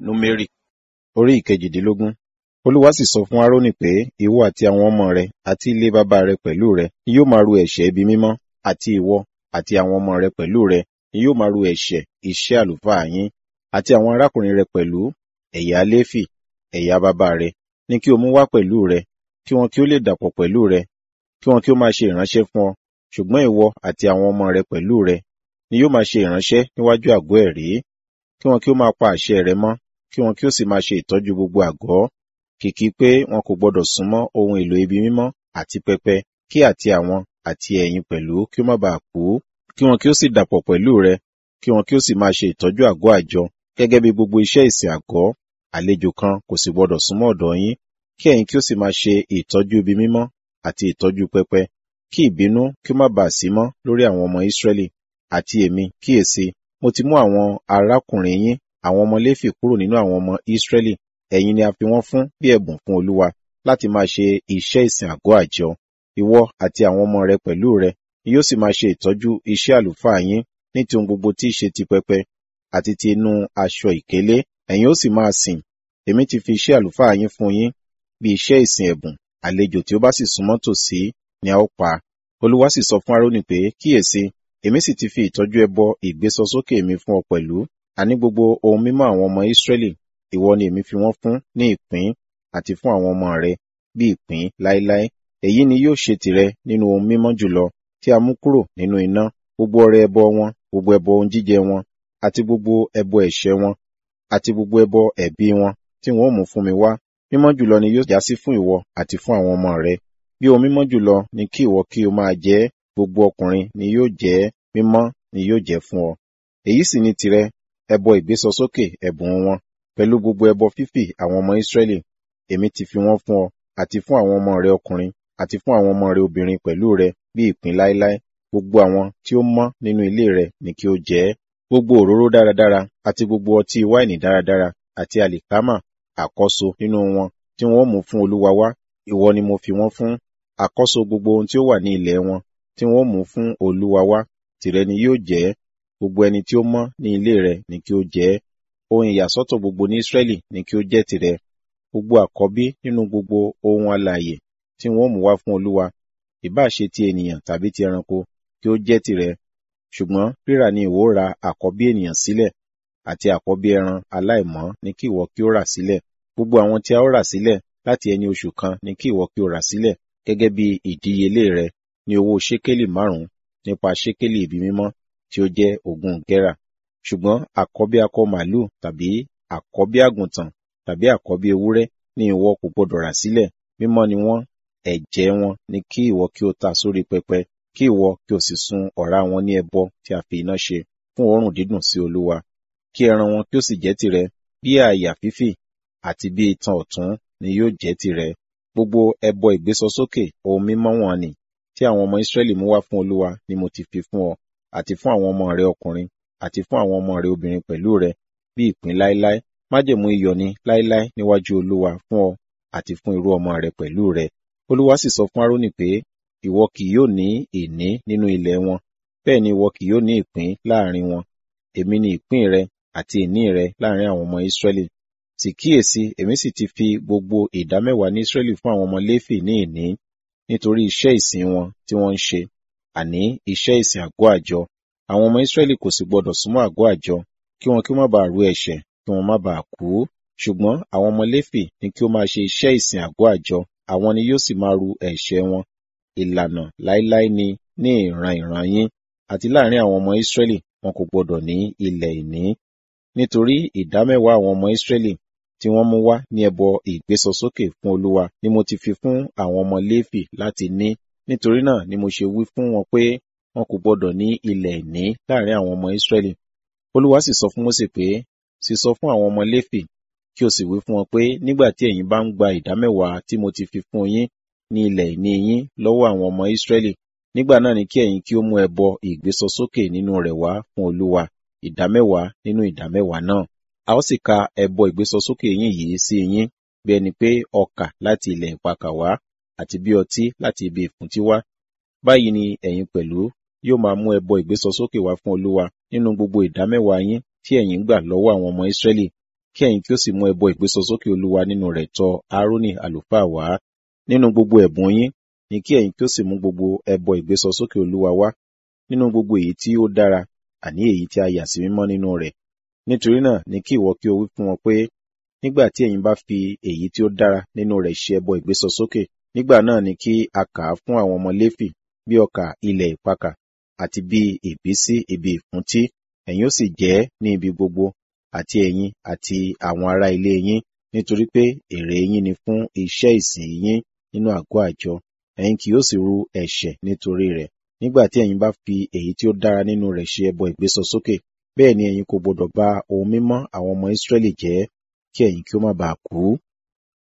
númérì orí ìkejìdínlógún olúwa sì sọ fún árónì pé ìwọ àti àwọn ọmọ rẹ àti ilé bàbá rẹ pẹ̀lú rẹ ni yóò máa ru ẹ̀ṣẹ̀ ibi mímọ́ àti ìwọ àti àwọn ọmọ rẹ pẹ̀lú rẹ ni yóò máa ru ẹ̀ṣẹ̀ iṣẹ́ àlùfáà yín àti àwọn arákùnrin rẹ pẹ̀lú ẹ̀yà léfì ẹ̀yà bàbá rẹ ní kí o mú wá pẹ̀lú rẹ kí wọn kí ó lè dàpọ̀ pẹ̀lú rẹ kí wọn kí ó máa ṣe ìránṣẹ́ fún ọ ṣùgbọ́n ìwọ àti àwọn ọmọ rẹ pẹ̀lú rẹ ni yóò máa ṣe ìránṣẹ́ níwájú àgọ́ ẹ̀rí kí wọn kí ó máa pa àṣẹ rẹ mọ́ kí wọn kí ó sì máa ṣe ìtọ́jú gbogbo àgọ́ kìkì pé wọn kò gbọdọ̀ súnmọ́ ohun èlò ibi mímọ́ àti pẹpẹ kí àti àwọn àti ẹ̀yin pẹ̀lú kí ó má bàa kú kí wọn kí ó sì dàpọ̀ pẹ̀lú rẹ kí wọn kí ó sì máa ṣe ìtọ́jú àgọ́ àjọ gẹ́gẹ́ bí gbogbo iṣẹ́ ìsìn àgọ́ àlejò kan kò sì gbọdọ̀ súnmọ́ ọ̀dọ̀ yín kí ẹ̀yin kí ó sì máa ṣe ìtọ́jú ibi mímọ́ àti ìtọ́jú pẹpẹ kí ìbínú kí ó má bàa sí mọ́ lórí àwọn ọmọ Ísírẹ́lì àti èmi kíyèsí mo ti mú àwọn arákùnrin yín àwọn ọmọ Léfì kúrò nínú àwọn ọmọ Ísírẹ́lì ẹ̀yin ni a fi wọ́n fún bí ẹ̀bùn fún Olúwa láti máa ṣe iṣẹ́ ìsìn àgọ́ àjọ ìwọ àti àwọn ọmọ rẹ pẹ̀lú rẹ ni yóò sì máa ṣe ìtọ́jú iṣẹ́ àlùfáà yín ní ti ohun gbogbo tí í ṣe ti pẹpẹ àti ti inú aṣọ ìkélé ẹ̀yin ó sì máa sìn èmi ti fi iṣẹ́ àlùfáà yín fún yín bí iṣẹ́ ìsìn ẹ̀bùn àlejò tí ó bá sì súnmọ́ tòsí ni a ó pa Olúwa sì sọ fún Árónì pé kíyèsí èmi sì ti fi ìtọ́jú ẹbọ ìgbésọsókè mi fún ọ pẹ̀lú àní gbogbo ohun mímọ́ àwọn ọmọ Ísírẹ́lì ìwọ ni èmi fi wọ́n fún ní ìpín àti fún àwọn ọmọ rẹ bí ìpín láéláé èyí ni yóò ṣe tìrẹ nínú ohun mímọ́ jùlọ tí a mú kúrò nínú iná gbogbo ọrẹ ẹbọ wọn gbogbo ẹbọ ohun jíjẹ wọn àti gbogbo ẹbọ ẹ̀ṣẹ̀ wọn àti gbogbo ẹbọ ẹ̀bi wọn tí wọn ó mú fún mi wá mímọ́ jùlọ ni yóò jásí fún ìwọ àti fún àwọn ọmọ rẹ bí ohun mímọ́ jùlọ ni kí ìwọ kí o máa jẹ gbogbo ọkùnrin ni yóò jẹ mímọ́ ni yóò jẹ fún ọ èyí sì ni tìrẹ ẹbọ ìgbésọsókè ẹ̀bùn wọn pẹ̀lú gbogbo ẹbọ fífì àwọn ọmọ Ísírẹ́lì èmi ti fi wọ́n fún ọ àti fún àwọn ọmọ rẹ ọkùnrin àti fún àwọn ọmọ rẹ obìnrin pẹ̀lú rẹ bí ìpín láéláé gbogbo àwọn tí ó mọ́ nínú ilé rẹ ni kí ó jẹ ẹ́ gbogbo òróró dáradára àti gbogbo ọtí wáìnì dáradára àti àlìkámà àkọ́so nínú wọn tí wọn ó mú fún Olúwa wá ìwọ ni mo fi wọ́n fún àkọ́so gbogbo ohun tí ó wà ní ilẹ̀ wọn tí wọn ó mú fún Olúwa wá tìrẹ ni yóò jẹ́ gbogbo ẹni tí ó mọ́ ní ilé rẹ ni kí ó jẹ ẹ́ ohun ìyàsọ́tọ̀ gbogbo ní Ísírẹ́lì ni kí ó jẹ́ tìrẹ gbogbo àkọ́bí nínú gbogbo ohun alààyè tí wọn ó mú wá fún Olúwa ìbá ṣe ti ènìyàn tàbí ti ẹranko kí ó jẹ́ tìrẹ ṣùgbọ́n rírà ni ìwọ ra àkọ́bí ènìyàn sílẹ̀ àti àkọ́bí ẹran aláìmọ́ ni kí ìwọ kí ó rà sílẹ̀ gbogbo àwọn tí a ó rà sílẹ̀ láti ẹni oṣù kan ni kí ìwọ kí ó rà sílẹ̀ gẹ́gẹ́ bí ìdíyelé rẹ ní owó ṣékélì márùn-ún nípa ṣékélì ibi mímọ́ tí ó jẹ́ ogún gẹ́rà ṣùgbọ́n àkọ́bí akọ màlúù tàbí àkọ́bí àgùntàn tàbí àkọ́bí ewúrẹ́ ni ìwọ kò gbọdọ̀ rà sílẹ̀ mímọ́ ni wọ́n ẹ̀jẹ̀ wọn ni kí ìwọ kí ó ta sórí pẹpẹ kí ìwọ kí o sì sun ọ̀rá wọn ní ẹbọ tí a fi iná ṣe fún òórùn dídùn sí Olúwa kí ẹran wọn kí ó sì jẹ́ tìrẹ bí àyà fífì àti bí itan ọ̀tún ni yóò jẹ́ tìrẹ gbogbo ẹbọ ìgbésọsókè ohun mímọ́ wọn ni tí àwọn ọmọ Ísírẹ́lì mú wá fún Olúwa ni mo ti fi fún ọ àti fún àwọn ọmọ rẹ ọkùnrin àti fún àwọn ọmọ rẹ obìnrin pẹ̀lú rẹ bí ìpín láéláé májẹ̀mú iyọ̀ ni láéláé níwájú Olúwa fún ọ àti fún irú ọmọ rẹ pẹ̀lú rẹ Olúwa sì sọ fún Árónì pé ìwọ kì yóò ní ìní nínú ilẹ̀ wọn bẹ́ẹ̀ ni ìwọ kì yóò ní ìpín láàrin wọn èmi ni ìpín rẹ àti ìní rẹ láàrin àwọn ọmọ Ísírẹ́lì sì kíyèsí èmi sì ti fi gbogbo ìdámẹ́wàá ní Ísírẹ́lì fún àwọn ọmọ Léfì ní ìní nítorí iṣẹ́ ìsìn wọn tí wọ́n ń ṣe àní iṣẹ́ ìsìn àgọ́ àjọ àwọn ọmọ Ísírẹ́lì kò sì gbọdọ̀ súnmọ́ àgọ́ àjọ kí wọn kí ó má bàa rú ẹ̀ṣẹ̀ kí wọn má bàa kú ṣùgbọ́n àwọn ọmọ Léfì ní kí ó máa ṣe iṣẹ́ ìsìn àgọ́ àjọ àwọn ni yóò sì máa ru ẹ̀ṣẹ̀ wọn ìlànà láéláé ni ní ìran ìran yín àti láàrin àwọn ọmọ Ísírẹ́lì wọn kò gbọdọ̀ ní ilẹ̀ ìní nítorí ìdámẹ́wàá àwọn ọmọ Ísírẹ́lì tí wọ́n mú wá ní ẹbọ ìgbésọsókè fún Olúwa ni mo ti fi fún àwọn ọmọ Léfì láti ní nítorí náà ni mo ṣe wí fún wọn pé wọn kò gbọdọ̀ ní ilẹ̀ ìní láàrin àwọn ọmọ Ísírẹ́lì Olúwa sì sọ fún Mósè pé sì sọ fún àwọn ọmọ Léfì kí o sì wí fún wọn pé nígbà tí ẹ̀yin bá ń gba ìdámẹ́wàá tí mo ti fi fún yín ní ilẹ̀ ìní yín lọ́wọ́ àwọn ọmọ Ísírẹ́lì nígbà náà ni kí ẹ̀yin kí ó mú ẹbọ ìgbésọsókè nínú rẹ̀ wá fún Olúwa ìdámẹ́wàá nínú ìdámẹ́wàá náà a ó sì ka ẹbọ ìgbésọsókè yín yìí sí yín bí ẹni pé ọkà láti ilẹ̀ ìpakà wá àti bí ọtí láti ibi ìfúntí wá báyìí ni ẹ̀yin pẹ̀lú yóò máa mú ẹbọ ìgbésọsókè wá fún Olúwa nínú gbogbo ìdámẹ́wàá yín tí ẹ̀yin gbà lọ́wọ́ àwọn ọmọ Ísírẹ́lì kí ẹ̀yin kí ó sì mú ẹbọ ìgbésọsókè olúwa nínú rẹ̀ tọ aaroni àlùfáà wá nínú gbogbo ẹ̀bùn yín ni kí ẹ̀yin kí ó sì mú gbogbo ẹbọ ìgbésọsókè olúwa wá nínú gbogbo èyí tí ó dára àní èyí tí a yà sí mímọ́ nínú rẹ̀ nítorí náà ni kí ìwọ kí o wí fún wọn pé nígbà tí ẹ̀yin bá fi èyí tí ó dára nínú rẹ̀ ṣe ẹbọ ìgbésọsókè nígbà náà ni kí a kà á fún àwọn ọmọ léfì bí ọkà ilẹ̀ ìpakà àti bí ìbísí ibi ìfúntí ẹ̀yin ó sì jẹ ní ibi gbogbo àti ẹ̀yin àti àwọn ará ilé yín nítorí pé èrè yín ni fún iṣẹ́ ìsìn yín nínú àgọ́ àjọ ẹ̀yin kì yóò sì ru ẹ̀ṣẹ̀ nítorí rẹ̀ nígbà tí ẹ̀yin bá fi èyí tí ó dára nínú rẹ̀ ṣe ẹbọ ìgbésọsókè bẹ́ẹ̀ ni ẹ̀yin kò gbọdọ̀ ba ohun mímọ́ àwọn ọmọ Ísírẹ́lì jẹ́ kí ẹ̀yin kí ó má baà kú